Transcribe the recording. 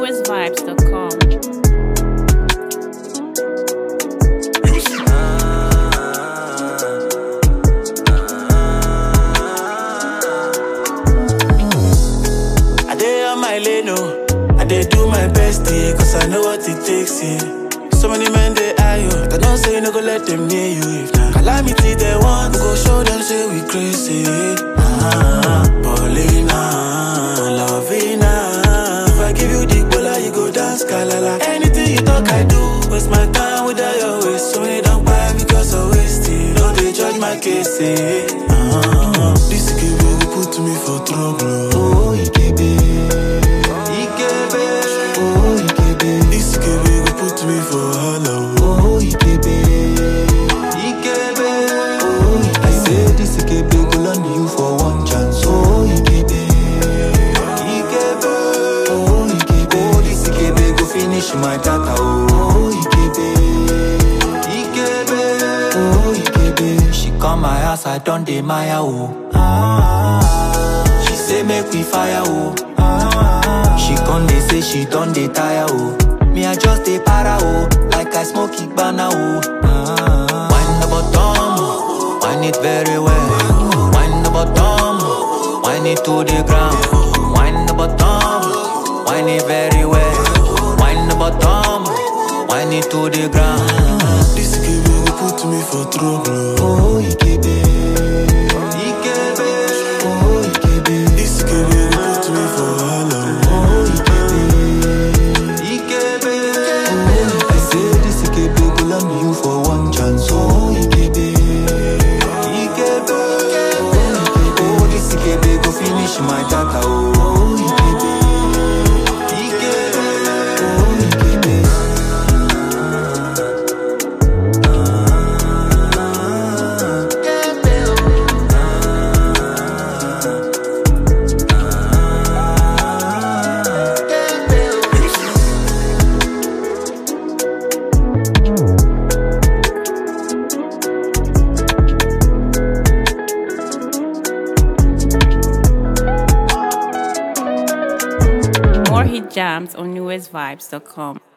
newestvibes.com. I dey on my lane, oh. I dey do my best, yeah, cause I know what it takes, yeah. So many men they eye you, but I don't say no go let them near you. If na calamity they want, we go show them say we crazy. Ah, Paulina, Lovina. If I give you the bola, you go dance kalala. Anything you talk, I do. Waste my time without your waste. So many don't buy because I waste it. No, they judge my case, eh. Ah, this give you put me for trouble. Oh, Ikebe. Ikebe. Oh, Ikebe. This Ikebe go put me for hala. Oh, Ikebe. Ikebe. Oh, I say this Ikebe go land you for one chance. Oh, Ikebe. Ikebe. Oh, Ikebe. Oh, this Ikebe go finish my data. Oh, Ikebe. Ikebe. Oh, Ikebe. She come my house, I done dey Maya. Oh. Ah. She say make we fire. Oh. Ah. She come dey say she done dey tire. Oh. Me I just dey para. Oh. Like I smoke Igbana. Oh. Ah. Wind the bottom, wind it very well. Wind the bottom, wind it to the ground. Wind the bottom, wind it very well. Wind the bottom, wind it to the ground. This Ikebe go put me for trouble. Oh, Ikebe. Ikebe. Oh, Ikebe. This Ikebe go put me for hala. Oh, Ikebe. Ikebe. Oh, I say this Ikebe go land you for one chance. Oh, Ikebe. Ikebe. Oh, Ikebe. Oh, this Ikebe go finish my data. Oh, Ikebe. Ikebe. Oh, Ikebe. More hit jams on newestvibes.com.